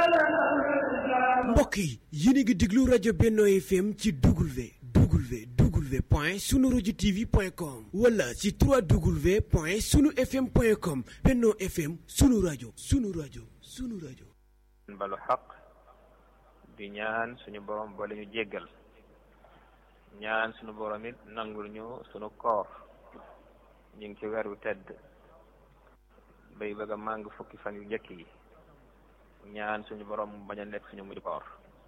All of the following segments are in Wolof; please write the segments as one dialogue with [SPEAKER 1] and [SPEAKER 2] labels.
[SPEAKER 1] mbokk yi yéen a ngi déglu rajo Benno FM ci W W W point sunu rajo TV point com wala ci 3W point sunu FM point com Benno FM sunu rajo sunu rajo sunu rajo.
[SPEAKER 2] balu xaq di ñaan suñu borom boole ñu jéggal ñaan suñu borom it nangul ñu suñu koor ñu ngi ci weer wu tedd bay bëgg a màng fukki fan yu njëkk yi ñaan suñu borom bañ a nekk suñu mujj koor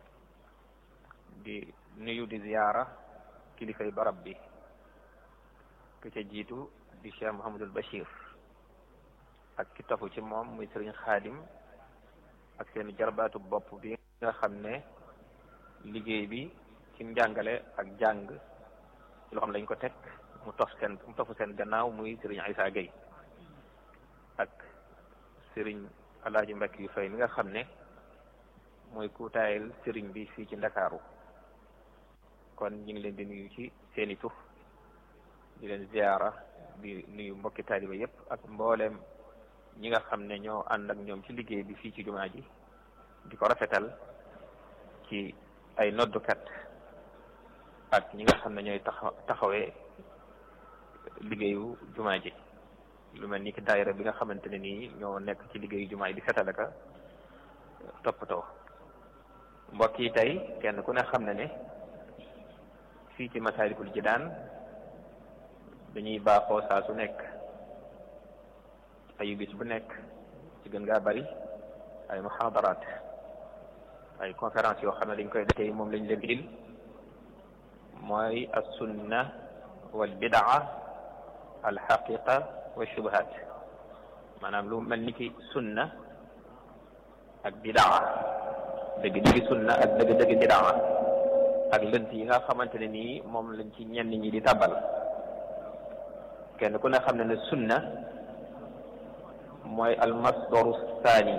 [SPEAKER 2] di nuyu di ziyaara kilifay barab bi ku ca jiitu di Cheikh Mouhamadul Bachir ak ki tofu ci moom muy sëriñ Xaadim ak seen jarbaatu bopp bi nga xam ne liggéey bi ci njàngale ak jàng ci loo xam lañ ko teg mu tof seen mu tofu seen gannaaw muy sëriñ Aïssa Gueye ak sëriñ Alaaji Mbakk yu fay mi nga xam ne mooy kuutaayal sëriñ bi fii ci Ndakaaru kon ñu ngi leen di nuyu ci seeni tur di leen ziyaara di nuyu mbokki taaliba yépp ak mbooleem ñi nga xam ne ñoo ànd ak ñoom ci liggéey bi fii ci jumaa ji di ko rafetal ci ay noddukat ak ñi nga xam ne ñooy taxa taxawee liggéeyu jumaa ji lu mel ni ki daayira bi nga xamante ne nii ñoo nekk ci liggéeyu jumaa ji di setalaka toppatoo mbokk yi tey kenn ku ne xam ne ne fii ci Masaalikul Jinaan dañuy baaxoo saa su nekk ayu bis bu nekk ci gën ngaa bari ay muhaadaraat ay conférence yoo xam ne dañ koy tey moom lañ leen dil mooy as sunna wal bidaa al xaqiqa wa shubuhat maanaam lu mel ni ki sunna ak bidaa dëgg dëgg sunna ak dëgg dëgg bidaa ak lënt yi nga xamante ne nii moom lañ ci ñenn ñi di tàbbal kenn ku ne xam ne ne sunna mooy almasdaru thani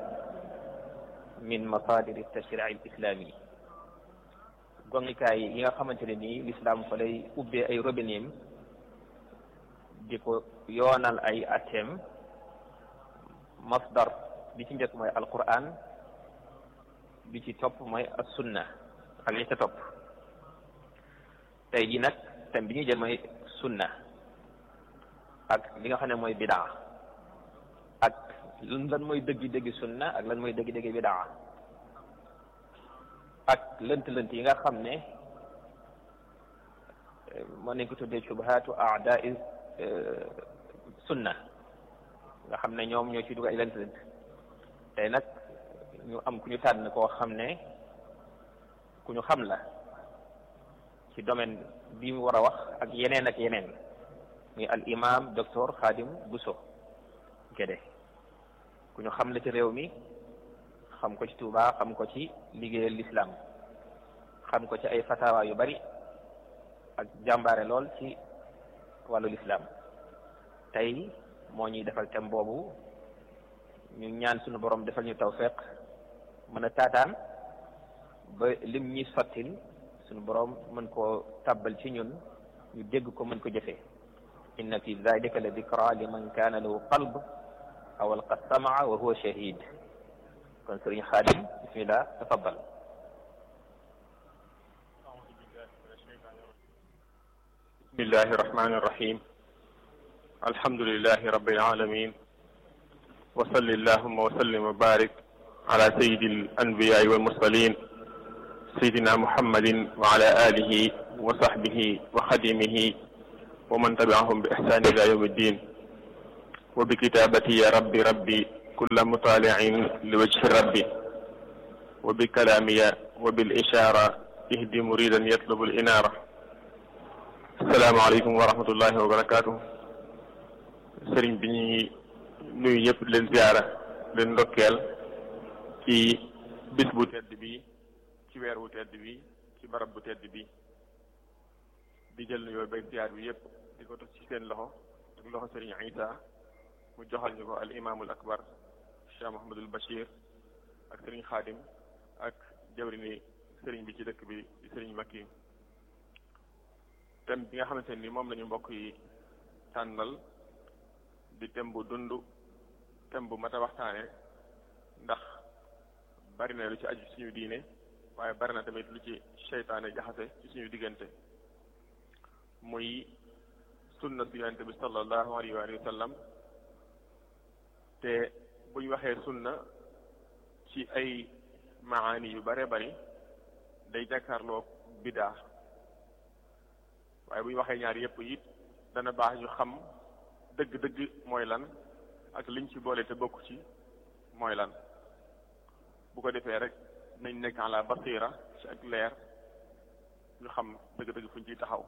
[SPEAKER 2] min masadiri tashrii al islami gongikaay yi nga xamante ne nii l'islam fa lay ubbee ay robineem di ko yoonal ay atem masdar bi ci njëkk mooy alquran bi ci topp mooy as sunna ak li ca topp tey jii nag thème bi ñuy jël mooy sunna ak li nga xam ne mooy bidaa ak lan mooy dëggi-dëggi sunna ak lan mooy dëggi-dëggi bidaa ak lënt-lënt yi nga xam ne mën nañ ko tuddee subhatu aadai sunna nga xam ne ñoom ñoo ci dugg ay lënt-lënt tey nag ñu am ku ñu tànn koo xam ne ku ñu xam la ci domaine bi mu war a wax ak yeneen ak yeneen muy al imam docteur Khadim Bousso Guédé ku ñu xam la ci réew mi xam ko ci Touba xam ko ci liggéeyal l'islam xam ko ci ay fatawa yu bari ak jàmbaare lool ci wàllu l'islam tey moo ñuy defal thème boobu ñu ñaan suñu borom defal ñu tawfeex mën a taataan ba lim ñi sottil suñu borom mën koo tàbbal ci ñun ñu dégg ko mën ko jëfee inna fi dalika la dikra liman kaana lahu qalb aw alqa samaa wa huwa shahid kon sëriñ xaadim bismillah tafaddal
[SPEAKER 3] bismillahi irrahmani irrahim alhamdulilahi rabbil alamin wa salli allahuma wa sallim wa barik ala sayidi al anbiyai wal mursalin sayidina muhammadin wa ala alihi wa sahbihi wa xadimihi wa man tabiahum bi ihsan ila yawmi ddin wa bi kitabati ya rabbi rabbi kulla mutaliin li wajhi rabbi wa bi kalamiya wa bil ishara ihdi muridan yatlubu al inara assalaamu aleykum wa rahmatullahi wa barakatuh sëriñ bi ñuy nuyu ñëpp leen ziyaara leen ndokkeel ci bis bu tedd bi ci weer wu tedd bi ci barab bu tedd bi di jël nuyoo beeg ziyaar bi yëpp di ko toog ci seen loxo ak loxo sëriñ Isa mu joxal ñu ko al imaamul akbar Cheikh Mouhamadul Bachir ak sëriñ Xaadim ak jawrini sëriñ bi ci dëkk bi di sëriñ Makki thème bi nga xamante ni moom lañu mbokk yi tànnal di thème bu dund thème bu mat a waxtaane ndax bari na lu ci aju suñu diine waaye bari na tamit lu ci seytaane jaxase ci suñu diggante muy sunna su yonente bi sallallahu alayhi wa sallam te bu ñu waxee sunna ci ay maani yu bare bari day jàkkaarloo bidaa waaye bu ñu waxee ñaar yépp it dana baax ñu xam dëgg-dëgg mooy lan ak liñ ci boole te bokku ci mooy lan bu ko defee rek nañ nekk ala basira ci ak leer ñu xam dëgg-dëgg fuñ ciy taxaw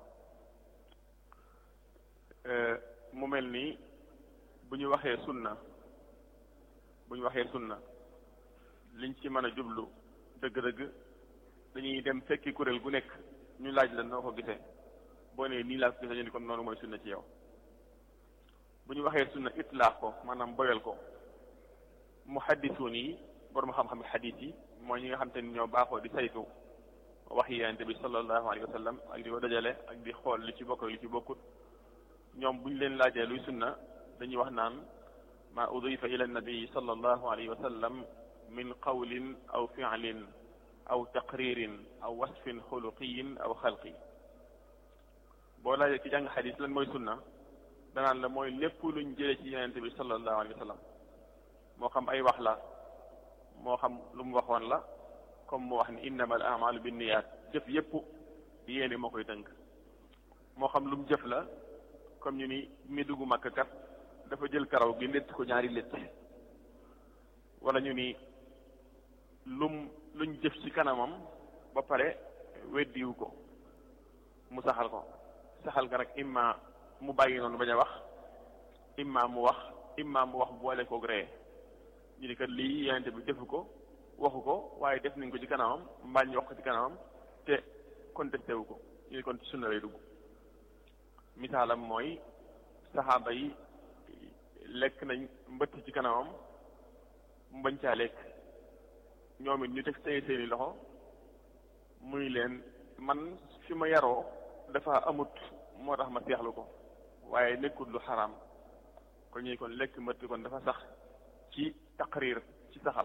[SPEAKER 3] mu mel nii bu ñu waxee sunna bu ñu waxee sunna liñ ci mën a jublu dëgg-dëgg dañuy dem fekki kuréel gu nekk ñu laaj la noo ko gisee boo nee nii laa ko gisee ñu ni kon noonu mooy sunna ci yow bu ñu waxee sunna itlaax ko maanaam boyal ko muhaddisuun yi borom xam-xam xadiis yi mooy ñi nga xam te ni ñoo baaxoo di saytu wax yi yonente bi sallallahu alayhi wa sallam ak di ko dajale ak di xool li ci bokk ak li ci bokkut ñoom bu ñu leen laajee luy sunna dañuy wax naan ma udifa ila nabii sallallahu alayhi wa sallam min qawlin aw fi'lin aw taqririn aw wasfin xuluqiyin aw xalqi boo laajee ci jàng xadis lan mooy sunna danaan la mooy lépp luñ jëlee ci yonente bi sallallahu alayhi wa sallam moo xam ay wax la moo xam lu mu waxoon la comme mu wax ni innama al amalu binniyat jëf yépp yéene moo koy tënk moo xam lu mu jëf la comme ñu ni mi dugg Makka kat dafa jël karaw gi létt ko ñaari létt wala ñu ni lum luñ jëf ci kanamam ba pare weddiwu ko mu saxal ko saxal ga nag imma mu bàyyi noonu bañ a wax imma mu wax imma mu wax boole koog ree ñu ni kat lii yonente bi defu ko waxu ko waaye def nañ ko ci kanamam mbaa ñu wax ko ci kanamam te contesté wu ko ñu ni kon ci sunna lay dugg misaalam mooy saxaaba yi lekk nañ mbëtt ci kanamam mu bañ caa lekk ñoom it ñu teg seen seeni loxo muy leen man fi ma yaroo dafa amut moo tax ma seexlu ko waaye nekkut lu xaraam kon ñuy kon lekk mbëtt kon dafa sax ci taqrir ci saxal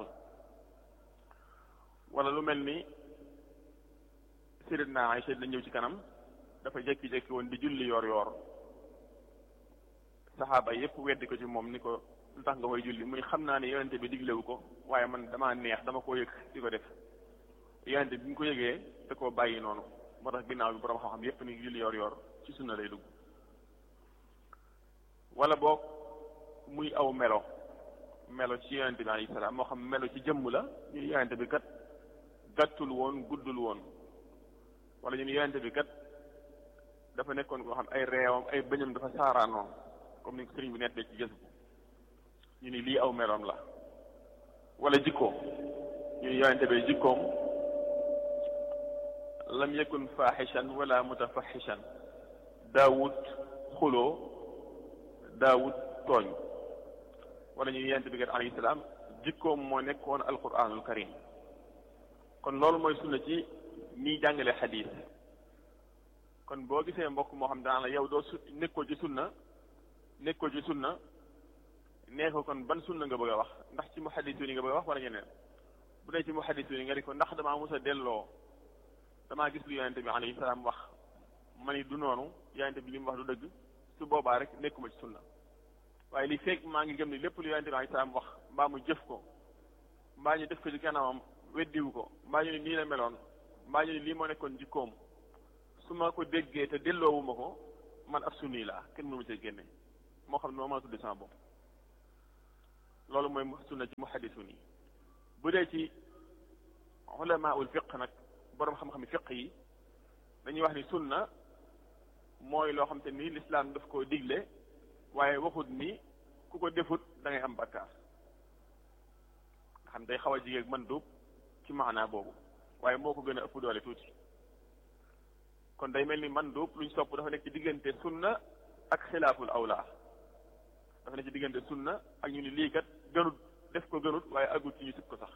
[SPEAKER 3] wala lu mel ni Sayyidatuna Aïcha la ñëw ci kanam dafa jekki-jekki woon di julli yoor yoor saxaaba yépp weddi ko ci moom ni ko lu tax nga koy julli muy xam naa ne yonente bi diglewu ko waaye man damaa neex dama koo yëg di ko def yonente bi ñu ko yëgee da koo bàyyi noonu moo tax ginnaaw bi borom xam-xam yépp ni julli yoor yoor ci sunna lay dugg wala boog muy aw melo melo ci yonente bi alayhi salaam moo xam melo ci jëmm la ñu ni yonente bi kat gàttul woon guddul woon wala ñu ni yonente bi kat dafa nekkoon koo xam ay reewam ay bëñam dafa saaraanoon comme ni ko sëriñ bi nettee ci gës bu ñu ni lii aw meloom la wala jikko ñu ni yonente bi jikkoom lam yakun faaxishan wala mutafaxishan daawut xuloo daawut tooñ wala ñu ni yonente bi kat alayhi salaam jikkoom moo nekkoon alquranul karim kon loolu mooy sunna ci ñiy jàngale xadiis kon boo gisee mbokk moo xam daan la yow doo su nekkoo ci sunna nekkoo ci sunna nee ko kon ban sunna nga bëgg a wax ndax ci muhaddisuun yi nga bëgg a wax wala ñeneen bu dee ci muhaddisuun yi nga di ko ndax damaa mos a delloo damaa gis lu yonente bi alayhi salaam wax ma ni du noonu yonente bi li mu wax du dëgg su boobaa rek nekkuma ci sunna waaye li fekk maa ngi gëm ni lépp lu yonente bi alayhi salaam wax mbaa mu jëf ko mbaa ñu def ko ci kanamam weddiwu ko mbaa ñu ni nii la meloon mbaa ñu ni lii moo nekkoon jikkoom su ma ko déggee te delloowuma ko man ab sunni laa kenn mënu ma cee génne moo xam ne moo mën a tudde sama bopp loolu mooy sunna ci muhaddisun yi bu dee ci ulamaul fiq nag boroom xam-xam fiq yi dañuy wax ni sunna mooy loo xam te ni lislaam daf koo digle waaye waxut ni ku ko defut da ngay am bakkaar nga xam day xaw a jigéeg man duub ci maanaa boobu waaye moo ko gën a ëpp doole tuuti kon day mel ni man duub luñ sopp dafa nekk ci diggante sunna ak xilaaful awla dafa nekk ci diggante sunna ak ñu ni lii kat gënut def ko gënut waaye agul ci ñu sib ko sax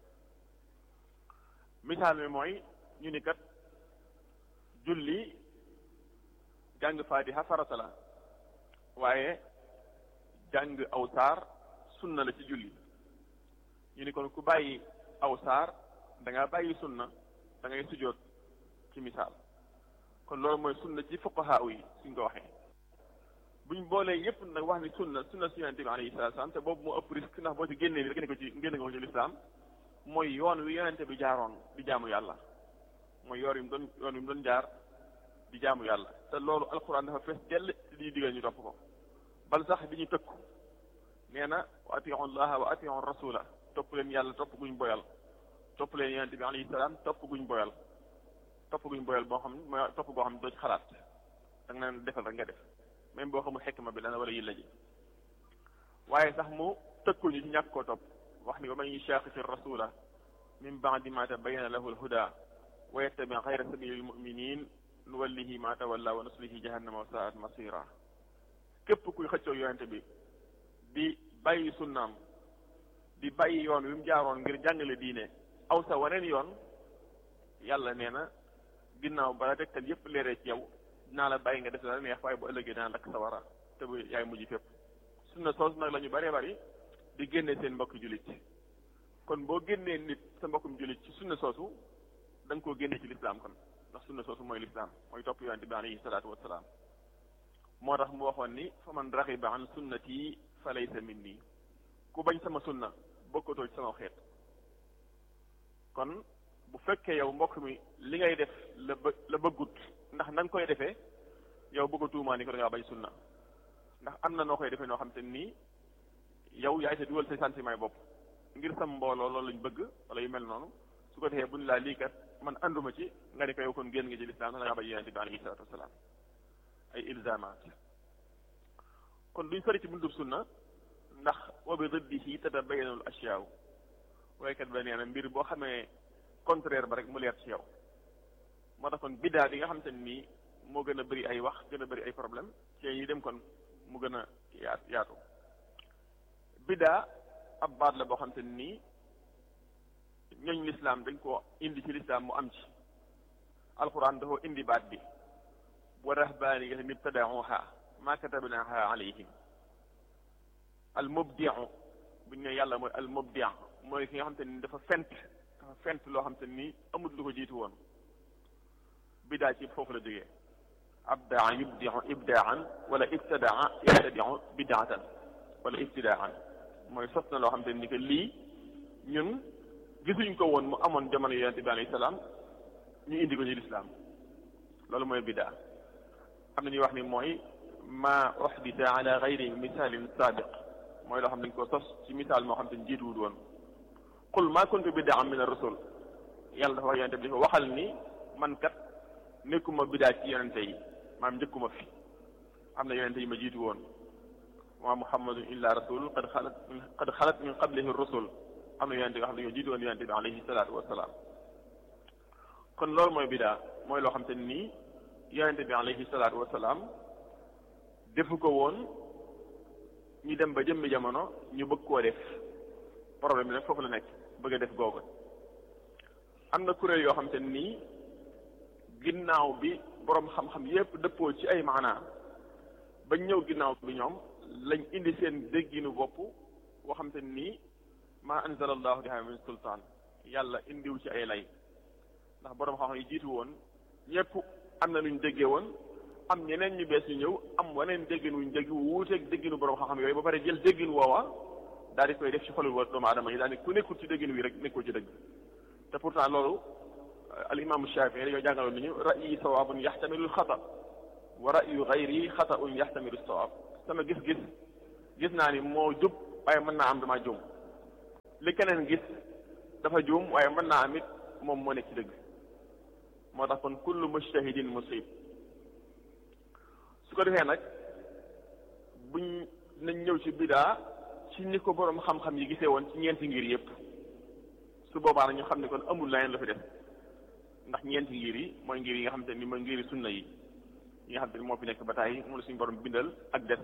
[SPEAKER 3] misaal mi mooy ñu ni kat julli jàng faatiha farata la waaye jàng aw saar sunna la ci julli ñu ni kon ku bàyyi aw saar da ngaa bàyyi sunna da ngay sujjóot ci misaal kon loolu mooy sunna ci fuqahaa yi suñ ko waxee buñ boolee yépp nag wax ni sunna sunna su yonente bi alayhi salaatu salaam te boobu moo ëpp risque ndax boo ci génnee ni génne ko ci génne ko ci lislaam mooy yoon wi yonente bi jaaroon di jaamu yàlla mooy yoon wi mu doon yoon wi mu doon jaar di jaamu yàlla te loolu alquran dafa fees dell te di digal ñu topp ko bal sax di ñu tëkku nee na wa atiu llaha wa atiu rasula topp leen yàlla topp guñ boyal topp leen yonente bi alayhi salaam topp guñ boyal topp guñ boyal boo xam ne mooy topp goo xam ne doo ci xalaat da nga naan defal rek nga def même boo xamul xekma bi dana wala yilla ji waaye sax mu tëkkuñu ci ñàkk koo topp wax ni wa man yushaqiqi rasula min ba'di ma tabayyana lahu al-huda wa yattabi ghayra sabili al-mu'minin nuwallihi ma tawalla wa nuslihi jahannama wa sa'at masira képp kuy xëccoo yonente bi di bàyyi sunnaam di bàyyi yoon wi mu jaaroon ngir jàngale diine aw sa waneen yoon yàlla nee na ginnaaw bala tegtal yépp leeree ci yow dinaa la bàyyi nga def la neex waaye bu ëllëgee dana lakk sa wara te bu yaay mujj fépp sunna soos nag la ñu bëree bëri di génne seen mbokk jullit kon boo génnee nit sa mbokkum jullit ci sunna soosu da nga koo génne ci lislaam kon ndax sunna soosu mooy lislaam mooy topp yonente bi alayhi salaatu wassalaam moo tax mu waxoon ni fa man raxiba an sunnati fa laysa minni ku bañ sama sunna bokkatoo ci sama xeet kon bu fekkee yow mbokk mi li ngay def la bë la bëggut ndax na nga koy defee yow bëgg a tuumaa ni ko da ngaa bañ sunna ndax am na noo koy defee noo xam te nii yow yaay sa dugal say sentiment bopp ngir sam mbooloo loolu lañ bëgg wala yu mel noonu su ko defee buñ laa lii kat man anduma ci nga di ko yow kon génn nga ci lislaam da ngaa bañ yonente bi alayhi salaatu wasalaam ay ilzamaat kon duñ sori ci buntub sunna ndax wa bi diddihi tatabayyanu al ashyaaw waykat ba nee na mbir boo xamee contraire ba rek mu leer ci yow moo tax kon biddaa bi nga xam te nii moo gën a bëri ay wax gën a bëri ay problème ci yi dem kon mu gën a yaat yaatu biddaa ab baat la boo xam te nii ñooñ lislaam dañ ko indi ci lislaam mu am ci alquran dafa indi baat bi wa rahbaaniyatan ibtada'uha ma katabnaha alayhim al mubdi'u bu ñu ne yàlla mooy al mubdi' mooy ki nga xam te ni dafa fent dafa fent loo xam te ni amut lu ko jiitu woon bidaa ci foofu la jógee abdaa yubdi'u ibdaan wala ibtadaa yabtadi'u bidaatan wala ibtidaan mooy sos na loo xam te ni que lii ñun gisuñ ko woon mu amoon jamono yonente bi alayhi salaam ñu indi ko ci lislaam loolu mooy bidaa am na ñuy wax ni mooy ma uhdita ala gayri misaalin saabiq mooy loo xam ne dañ ko sos ci misaal moo xam te ni jiituwul woon qul ma kuntu bid'an min ar-rusul yàlla dafa wax yonente bi dafa waxal ni man kat nekkuma bidaa ci yonente yi maam njëkkuma fi am na yonente yi ma jiitu woon wa muhammadun illa rasul qad xalat qad xalat min qablihi rusul am na yonente yoo xam ne ñoo jiitu woon yonente bi alayhi salaatu wasalaam kon loolu mooy bidaa mooy loo xam te nii yonente bi alayhi salaatu wasalaam defu ko woon ñu dem ba jëmmi jamono ñu bëgg koo def problème bi nag foofu la nekk bëgg a def googu am na kuréel yoo xam te nii ginnaaw bi boroom xam-xam yépp dëppoo ci ay maanaa bañ ñëw ginnaaw bi ñoom lañ indi seen dégginu bopp boo xam te nii maa anzala allahu biha min sultaan yàlla indiw ci ay lay ndax boroom xam-xam yi jiitu woon ñépp am na luñ déggee woon am ñeneen ñu bees ñu ñëw am waneen déggin wuñ dégg wuuteeg dégginu boroom xam-xam yooyu ba pare jël déggin woowa daal di koy def ci xolul wa doomu aadama yi daal ni ku nekkul ci déggin wi rek nekkul ci dëgg te pourtant loolu al imaamu Shafii dañoo jàngaloon ni ñu ra'yi sawaabun yaxtamilu xata wa ra'yu gayri xata'un yaxtamilu sawaab sama gis-gis gis naa ni moo jub waaye mën naa am dama juum li keneen gis dafa juum waaye mën naa am it moom moo nekk ci dëgg moo tax kon kullu mujtahidin musib su ko defee nag buñ nañ ñëw ci bidaa ci ni ko boroom xam-xam yi gisee woon ci ñeenti ngir yépp su boobaa nag ñu xam ne kon amul leneen la fi def ndax ñeenti ngir yi mooy ngir yi nga xam te ni mooy ngiri sunna yi yi nga xam te ni moo fi nekk ba tàyyi moom la suñu borom bindal ak des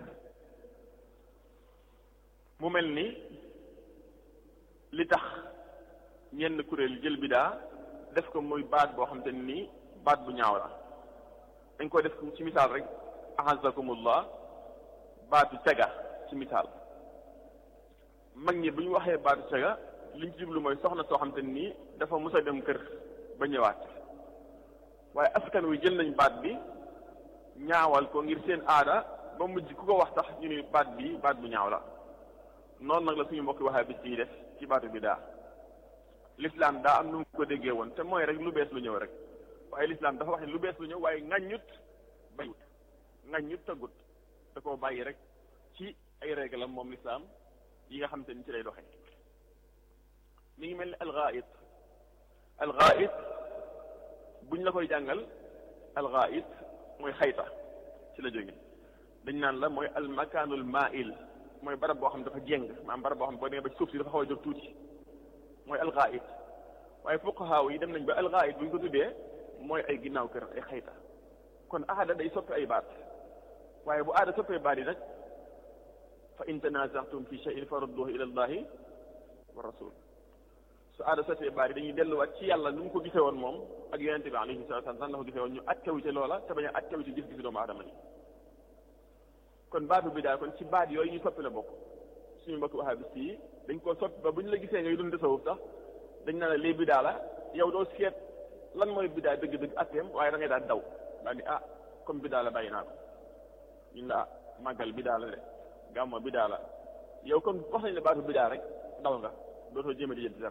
[SPEAKER 3] mu mel ni li tax ñenn kuréel jël bidaa def ko muy baat boo xam te ni baat bu ñaaw la dañ ko def ci misaal rek ahazakumullah baatu caga ci misaal mag ñi bu ñu waxee baatu caga liñ ci jublu mooy soxna soo xam te nii dafa mus a dem kër ba ñëwaat waaye askan wi jël nañ baat bi ñaawal ko ngir seen aada ba mujj ku ko wax sax ñu ni baat bi baat bu ñaaw la noonu nag la suñu mbokki waxee bis yi def ci baatu bi daa l'islam daa am nu mu ko déggee woon te mooy rek lu bees lu ñëw rek waaye l'islam dafa wax ne lu bees lu ñëw waaye ŋaññut bayut ŋaññut tëggut da koo bàyyi rek ci ay réglam moom l'islam yi nga xam te ni ci lay doxee mi ngi mel ni alxaait alxaait buñ la koy jàngal alxaait mooy xayta ci la jóge dañ naan la mooy almakaanul mail mooy barab boo xam dafa jéng maanaam barab boo xam boo demee ba suuf si dafa xaw a jóg tuuti mooy alxaait waaye fuqahaaw yi dem nañ ba alxaait bu ñu ko tuddee mooy ay ginnaaw kër ay xayta kon aada day soppi ay baat waaye bu aada soppee baat yi nag fa in tanazatum fi shay'in farudduhu ila allahi wa rasul su aada soppee baat yi dañuy delluwaat ci yàlla nu mu ko gisee woon moom ak yonente bi alayhi salatu wasallam sax la ko gisee woon ñu attewu ci loola te bañ a attewu ci gis-gisi doomu aadama yi kon baatu bi daal kon ci baat yooyu ñu soppi la bokk suñu mbokk wahabis yi dañ koo soppi ba bu ñu la gisee ngay dund tasawuf sax dañ naan la lii bidaa la yow doo seet lan mooy bidaa dëgg-dëgg atteem waaye da ngay daal daw daal ni ah comme bidaa la bàyyi naa ko ñun la ah màggal bidaa la de gàmmo bidaa la yow comme wax nañ la baatu bidaa rek daw nga dootoo jéem a di jënd dara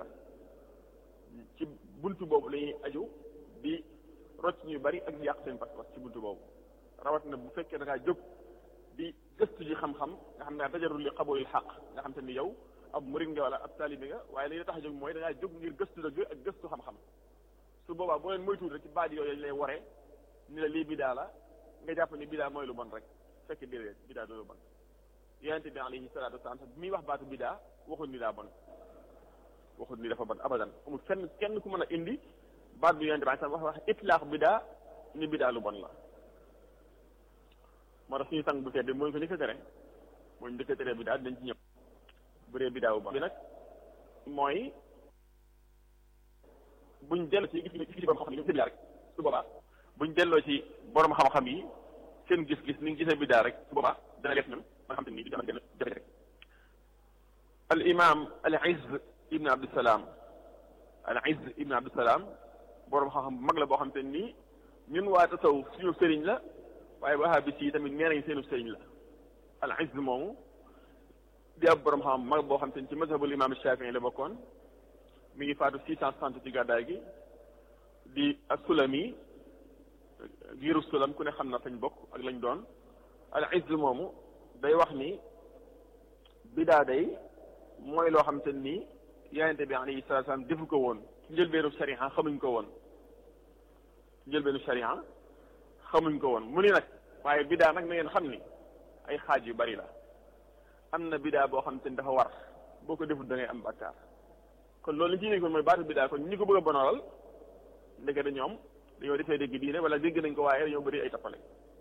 [SPEAKER 3] ci buntu boobu la ñuy aju di rocc ñu bari ak di yàq seen pas-pas ci buntu boobu rawat na bu fekkee da ngaa jóg di gëstu ji xam-xam nga xam ne dajarul li xaboolil xaq nga xam te ni yow ab murid nga wala ab taalibe nga waaye li la tax a jóg mooy da ngaa jóg ngir gëstu dëgg ak gëstu xam-xam su boobaa boo leen moytuwul rek ci baat yooyu lañ lay waree ni la lii bidaa la nga jàpp ni bidaa mooy lu bon rek fekk déedéet bidaa du lu bon yonente bi alayhi salaatu wasalaam sax bi muy wax baatu bidaa waxul ni daa bon waxul ni dafa bon abadan amul fenn kenn ku mën a indi baat bi yonente bi sax wax wax itlaax bidaa ni bidaa lu bon la moo tax suñu sang bu tedd mooy ko njëkk a tere mooy njëkk a tere bidaa dañ ci ñëpp bu dee bidaa bu bon bi nag mooy buñ delloo ci gis gis borom xam-xam yi bidaa rek su boobaa buñ delloo ci borom xam-xam yi seen gis-gis ni ngi gisee bidaa rek su boobaa dana def ñun ba nga xam te ni dama gën a jafe rek al imam al izz ibn abdusalaam al izz ibn abdusalaam borom xam-xam bu mag la boo xam te nii ñun waa tasawuf suñu sëriñ la waaye wahabis yi tamit nee nañ seenu sëriñ la al izz moomu di ab borom xam mag boo xam te ni ci mazhabul imam Shafii la bokkoon mi ngi faatu six cent soixante ci gàddaay gi di as-Sulami giiru sulam ku ne xam na fañ bokk ak lañ doon al izz moomu day wax ni bidaa day mooy loo xam te ni yonente bi alayhi salatu salaam defu ko woon ci njëlbeenu sharia xamuñ ko woon ci njëlbeenu sharia xamuñ ko woon mu ni nag waaye bidaa nag na ngeen xam ni ay xaaj yu bari la am na bidaa boo xam te ni dafa war boo ko deful da ngay am bakkaar kon loolu li ci nekkoon mooy baatu bidaa kon ñi ko bëgg a bonolal ndekete ñoom dañoo defee dégg diine wala dégg nañ ko waaye dañoo bëri ay tappale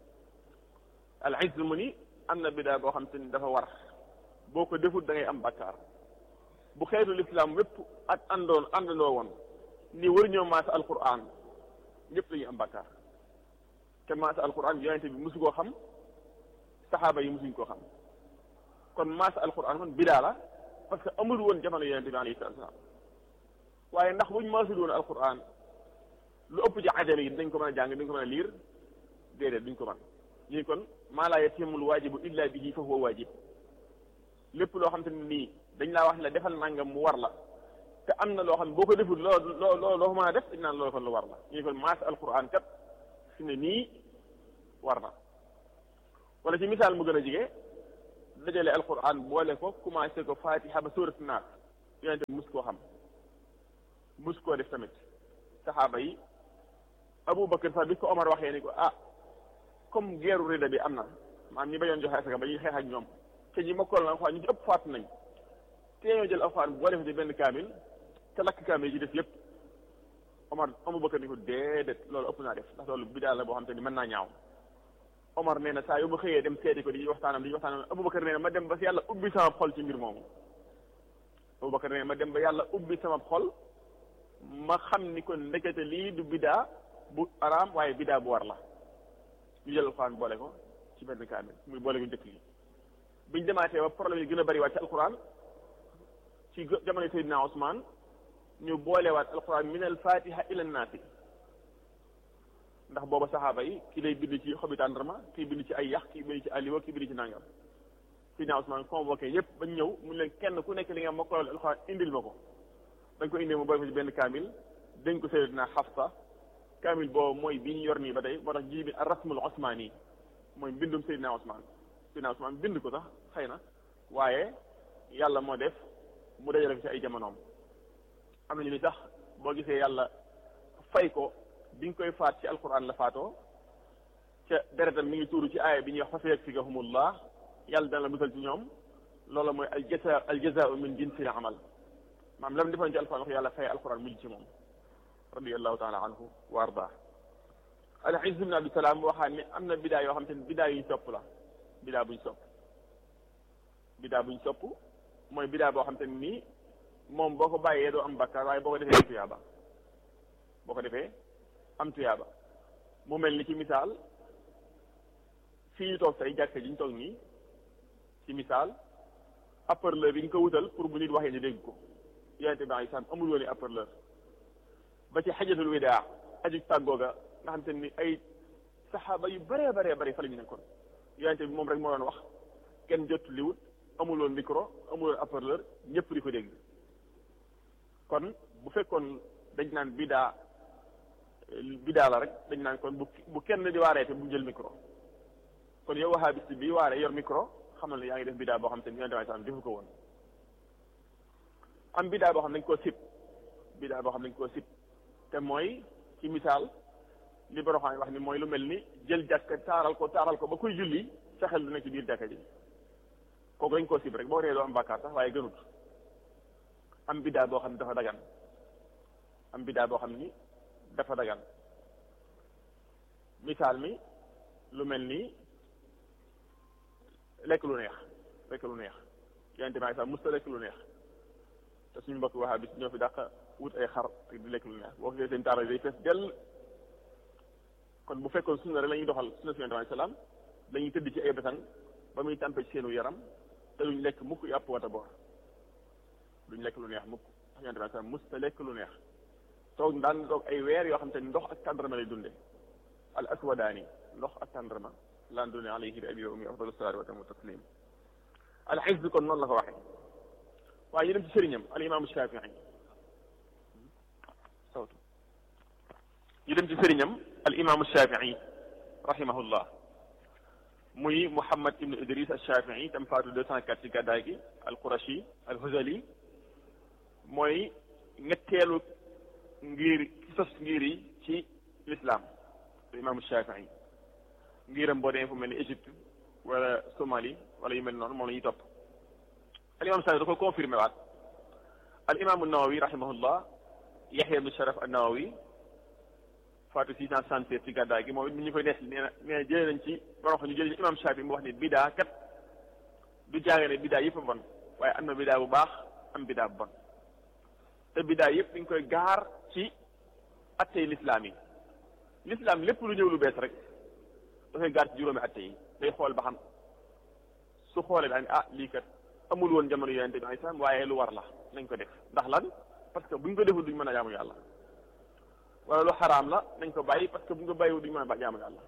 [SPEAKER 3] al izz mu ni am na bidaa boo xam te ni dafa war boo ko deful da ngay am bakkaar bu xeetu lislaam wépp ak àndoon àndandoo woon ni war ñoo maasa alquran ñëpp dañuy am bakkaar te maasa alquran yonente bi musu koo xam saxaaba yi musuñ koo xam kon maasa alquran kon bidaa la parce que amul woon jamono yonente bi alayhi salatu salaam waaye ndax buñ maasul woon alquran lu ëpp ci ajami yi dañ ko mën a jàng dañ ko mën a liir déedéet duñ ko mën ñu kon maa laa yatimul waajibu illa bihi fa huwa waajib lépp loo xam te ne nii dañ laa wax ne la defal nangam mu war la te am na loo xam ne boo ko deful loo loo loo loo mën a def dañ naan loolu kon lu war la ñu kon maas alquran kat fi ne nii war na wala ci misaal mu gën a jige dajale alquran boole ko commencé ko fatiha ba sóorat naas yonente mus koo xam mus koo def tamit saxaaba yi aboubacar sax bi ko omar waxee ni ko ah comme geeru rida bi am na maanaam ñi bañoon joxe asaka ba ñuy xeex ak ñoom te ñi mokkal na alxuraan ñu ci ëpp faatu nañ te ñoo jël alxuraan boo defee ci benn kaamil te lakk kaamil yi ci def yépp omar aboubacar ni ko déedéet loolu ëpp naa def ndax loolu bidaa la boo xam te ni mën naa ñaaw omar nee na saa yu ma xëyee dem seeti ko di waxtaanam di waxtaanam aboubacar nee na ma dem ba yàlla ubbi sama xol ci mbir moomu aboubacar nee na ma dem ba yàlla ubbi sama xol ma xam ni kon ndekete lii du bidaa bu araam waaye bidaa bu war la ñu jël alxuraan boole ko ci benn kaamil muy boole ko njëkk li biñ demaatee ba problème yi gën a bari waat ci alxuraan ci jamono Seydina Ousmane ñu boolewaat alquran min al fatiha ila naasi ndax booba saxaaba yi ki lay bind ci xobi tàndarma kii bind ci ay yax kii bind ci aliwa kii bind ci nangam Seydina Ousmane convoqué yépp bañ ñëw mu leen kenn ku nekk li nga mokkal alquran indil ma ko dañ ko indee mu boole ko ci benn kaamil dañ ko Seydina Xafsa kaamil boobu mooy bi ñu yor nii ba tey moo tax ji bi rasmul osmaani mooy mbindum Seydina Ousmane Seydina Ousmane bind ko sax xëy na waaye yàlla moo def mu dajale ko ci ay jamonoom am nañu ni sax boo gisee yàlla fay ko bi nga koy faat ci alquran la faatoo ca deretam mi ngi tuuru ci aaya bi ñuy wax fa sayakfikahumullah yàlla dana la musal ci ñoom loola mooy al jaza al jazaau min jinsil amal maam lam defoon ci alquran wax yàlla fay alquran mujj ci moom radiallahu taala anhu wa arda al izz ibn abdi salaam waxaan ne am na bidaa yoo xam te ne bidaa yuñ sopp la bidaa buñ sopp bidaa buñ sopp mooy bidaa boo xam te ne nii moom boo ko bàyyee doo am bakkaar waaye boo ko defee am tuyaaba boo ko defee am tuyaaba mu mel ni ci misaal fii ñu toog tey jàkka ji ñu toog nii ci misaal haut-parleur bi nga ko wutal pour bu nit waxee ñu dégg ko yonente bi ay sàmm amul woon i haut-parleur ba ci xajatul widaa aju tàggooga nga xam te ni ay saxaaba yu bëree bëree bëri fa la ñu nekkoon yonente bi moom rek moo doon wax kenn jot liwut amuloon micro amuloon haut-parleur ñëpp di ko dégg kon bu fekkoon dañ naan bidaa bidaa la rek dañ naan kon bu bu kenn di waaree te bu jël micro kon yow wahabiste bi waaree yor micro xamal ne yaa ngi def bidaa boo xam te ni yonente bi sallam defu ko woon am bidaa boo xam ne dañ koo sib bidaa boo xam ne dañ koo sib te mooy ci misaal li boroxaan wax ni mooy lu mel ni jël jàkka taaral ko taaral ko ba kuy julli sa xel du nekk ci biir jàkka ji kooku dañ koo sib rek boo ree doo am bàkkaar sax waaye gënut am biddaa boo xam ne dafa dagan am biddaa boo xam ni dafa dagan misaal mi lu mel ni lekk lu neex lekk lu neex yonente bi sax musta lekk lu neex te suñu mbokk waxaa bis ñoo fi dàq wut ay xar ak di lekk lu neex boo ko seen taara day fees dell kon bu fekkoon sunna rek la ñuy doxal sunna si yonente bi salaam dañuy tëdd ci ay besang ba muy tàmpe ci seenu yaram te duñ lekk mukk yàpp wata boor duñ lekk lu neex mukk ndax yonente bi salaam musta lekk lu neex toog daan toog ay weer yoo xam te ni ndox ak tàndarma lay dunde al aswadaani ndox ak tàndarma laan dunde alayhi bi abi wa ummi afdalu salaatu wa tamu taslim al xifz kon noonu la ko waxee waaye ñu dem ci sëriñam al imaamu shafii sawtu ñu dem ci sëriñam al imaamu shafii rahimahullah muy muhammad ibnu idris al shafii tam faatu deux cent quatre ci gàddaay gi al qurashi al huzali mooy ñetteelu ngir ci sos ngir yi ci l'islam al imaamu shafii ngiram boo demee fu mel ni Égypte wala Somalie wala yu mel noonu moom la ñuy topp al imam Saafi da ko confirmé waat al imam Nawawi rahimahullah Yaxya ibn Sharaf an-Nawawi faatu six cent soixante-sept ci gàddaay gi moom it ñu koy nees nee na nee na jëlee nañ ci borom xam ñu jëlee ci imam Saafi mu wax ne bidaa kat du jaage ne bidaa yëpp a bon waaye am na bidaa bu baax am bidaa bu bon te bidaa yëpp dañ koy gaar ci attey lislaam yi lislaam lépp lu ñëw lu bees rek dafay gaar ci juróomi atte yi day xool ba xam su xoolee daal ah lii kat amul woon jamono yonente bi alayhi salaam waaye lu war la nañ ko def ndax lan parce que buñ ko deful duñ mën a jaamu yàlla wala lu xaraam la nañ ko bàyyi parce que buñ ko bàyyiwul duñ mën a jaamu yàlla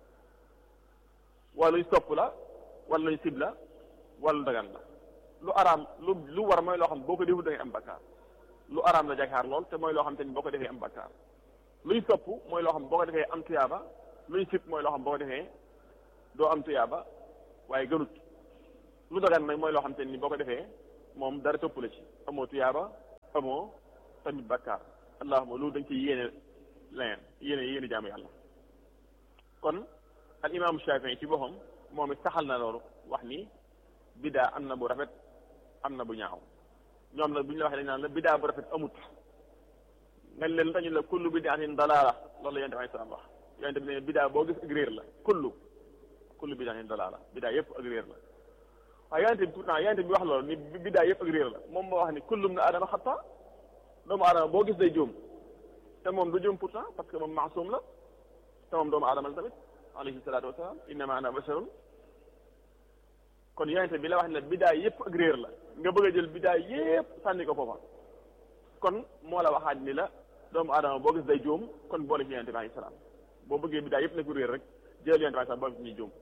[SPEAKER 3] wala luñ sopp la wala luñ sib la wala lu dagan la lu araam lu lu war mooy loo xam boo ko deful da ngay am bakkaar lu araam la jakaar lool te mooy loo xam te ni boo ko defee am bakkaar luñ sopp mooy loo xam boo ko defee am tuyaaba luñ sib mooy loo xam boo ko defee doo am tuyaaba waaye gënut lu dagan nag mooy loo xam te ni boo ko defee moom dara topp la ci amoo tuyaaba amoo tamit bakkaar allahuma loolu dañ ci yéene leneen yéene yéene jaamu yàlla kon al imaamu Shafii ci boppam moom it saxal na loolu wax ni bidaa am na bu rafet am na bu ñaaw ñoom nag bu ñu la waxee dañ naan la bidaa bu rafet amut nga leen tañu la kullu bidaatin dalaala loolu la yonent bi salaam wax yonent bi ne bidaa boo gis ak réer la kullu kullu bidaatin dalaala bidaa yëpp ak réer la waaye yonent bi pourtant yonent bi wax loolu ni bidaa yëpp ak réer la moom moo wax ni kullum na adama xata doomu adama boo gis day juum te moom du juum pourtant parce que moom maasum la te moom doomu adama la tamit alayhi salaatu wasalaam innama ana basharun kon yonente bi la wax ne bidaa yépp ak réer la nga bëgg a jël bidaa yépp sànni ko foofa kon moo la waxaat ni la doomu aadama boo gis day juum kon boole ci yonente bi alayhi salaam boo bëggee bidaa yépp nekk réer rek jël yonente bi alayhi salaam boole ci ñuy juum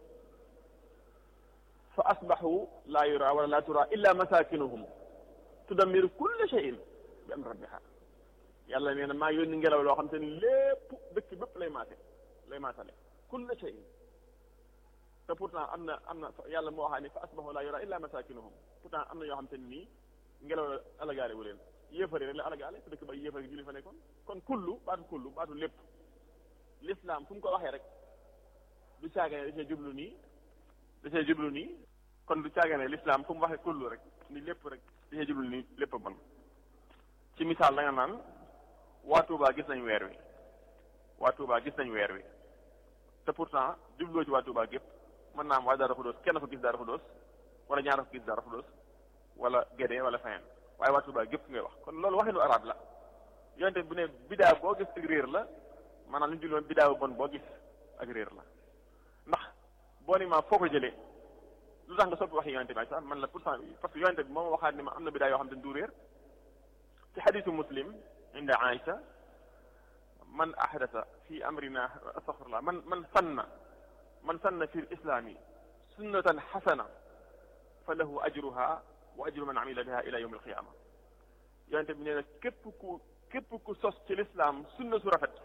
[SPEAKER 3] fa asbaxu laa yura wala laa tura illa masakinuhum tudammiru kulla shay'in bi amri rabbiha yàlla nee na maa yónni ngelaw loo xam te ni lépp dëkk bépp lay maase lay maasale kulla shay'in te pourtant am na am na yàlla moo waxaa ni fa asbaxu laa yura illa masakinuhum pourtant am na yoo xam te ni nii ngelaw la alagaale wu leen yéefari rek la alagaale te dëkk ba yéefari julli fa nekkoon kon kullu baatu kullu baatu lépp l'islam fu mu ko waxee rek du caagane da cee jublu nii da cee jublu nii kon du caagane l'islam fu mu waxee kullu rek ni lépp rek da cee jublu nii lépp a bon ci misaal da nga naan waa Touba gis nañ weer wi waa Touba gis nañ weer wi te pourtant jubloo ci waa Touba gépp mën naa am waa Darou Khoudoss kenn ko gis Darou Khoudoss wala ñaar ko gis Darou Khoudoss wala Guédé wala feneen waaye waa Touba gépp ngay wax kon loolu waxinu arab la yonte bu ne bidaa boo gis ak réer la maanaam li ñu julloon bidaa bu bon boo gis ak réer la ndax boo ni ma foo ko jëlee lu tax nga soppi waxi yonente bi sax man la pourtant parce que yonente bi moom waxaat ni ma am na bidaa yoo xam ne du réer ci xadisu muslim inda aïcha man ahdasa fi amrina astaghfirullah man man sanna man sanna fi lislami sunnatan xasana fa lahu ajruha wa ajru man amila biha ila yawm alqiyama yonente bi nee na képp ku képp ku sos ci lislaam sunna su rafet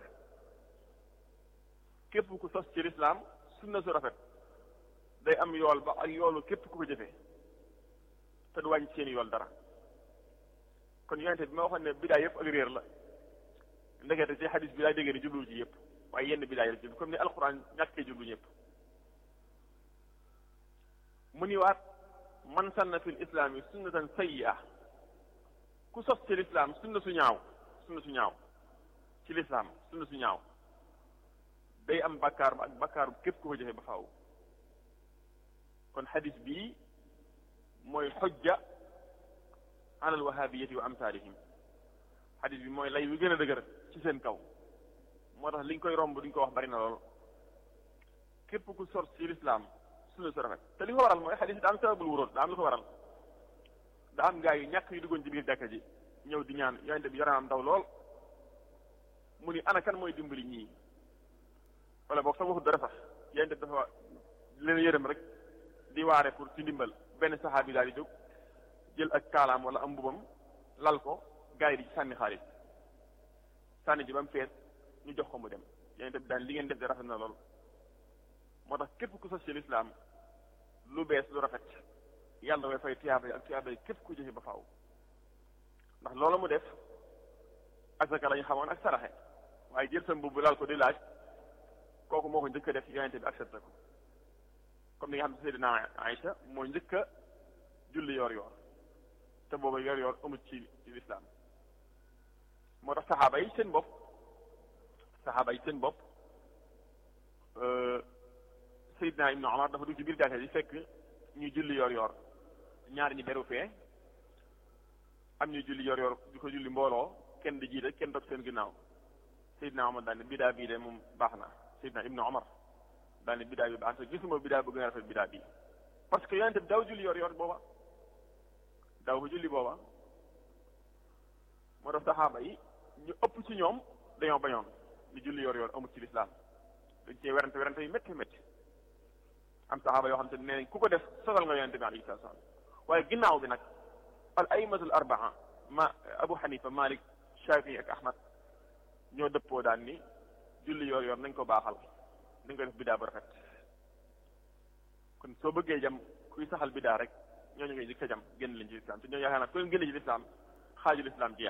[SPEAKER 3] képp ku sos ci lislaam sunna su rafet day am yool ba ak yoolu képp ku ko jëfee te du wàññi seen yool dara kon yonente bi ma waxoon ne bidaa yëpp ak réer la ndekete ci xadis bi daa déggee ni jublu ci yëpp waaye yenn bidaa yi la jublu comme ni alquran ñàkkee jublu ñëpp mu ni waat man sanna fi l islaami sunnatan sayyi'a ku sos ci lislaam sunna su ñaaw sunna su ñaaw ci lislaam sunna su ñaaw day am bakkaar ba ak bakkaar bu képp ku ko jëfee ba faaw kon xadis bii mooy xojja alal wahabiyati wa amsalihim xadis bi mooy lay wi gën a dëgër ci seen kaw moo tax liñ koy romb duñ ko wax bari na lool képp ku sor ci lislaam sunna su rafet te li ko waral mooy xadis daa am sababul wuróot daa am lu ko waral daa am gaa yu ñàkk yu duggoon ci biir jàkka ji ñëw di ñaan yonente bi yaramam daw lool mu ni ana kan mooy dimbali ñii wala boog sax waxut dara sax yonente bi dafa leen yërëm rek di waare pour ci ndimbal benn saxaabi daal di jóg jël ak kaalaam wala am mbubam lal ko gaa yi di ci sànni xaalis sànni ji ba mu fees ñu jox ko mu dem yonente bi daal li ngeen def de rafet na lool moo tax képp ku sos ci lislaam lu bees lu rafet yàlla dafay fay tiyaaba yi ak tiyaaba yi képp ku jëfe ba faaw ndax loolu mu def asaka la ñu xamoon ak saraxe waaye jël sa mbubb lal ko di laaj kooku moo ko njëkk a def yonente bi accepté ko comme ni nga xam ne Seydina Aïcha moo njëkk a julli yor yor te booba yor yor amut ci ci lislaam moo tax saxaaba yi seen bopp saxaaba yi seen bopp Seydina Ibnu Omar dafa dugg ci biir jàkka ji fekk ñu julli yor yor ñaari ñi beru fee am ñu julli yor yor di ko julli mbooloo kenn di jiite kenn dog seen ginnaaw Seydina Omar daal ne bidaa bii de moom baax na Seydina Ibnu Omar daal ne bidaa bi baax na gisuma bidaa bu gën a rafet bidaa bii parce que yonente bi daaw julli yor yor booba daaw ko julli booba moo tax saxaaba yi ñu ëpp ci ñoom dañoo bañoon ñu julli yor yor amut ci lislaam dañ cee werante werante yu métti métti am saxaaba yoo xam te nee nañ ku ko def sosal nga yonente bi alayhi salaatu salaam waaye ginnaaw bi nag al aimatul arbaa ma abu xanifa malik shafii ak ahmad ñoo dëppoo daan ni julli yor yor nañ ko baaxal nañ ko def bidaa bu rafet kon soo bëggee jam kuy saxal bidaa rek ñooñu ngay jëkk a jam génn leen ci lislaam te ñoo yaakaar naa ku leen génn ci lislaam xaaju lislaam jeex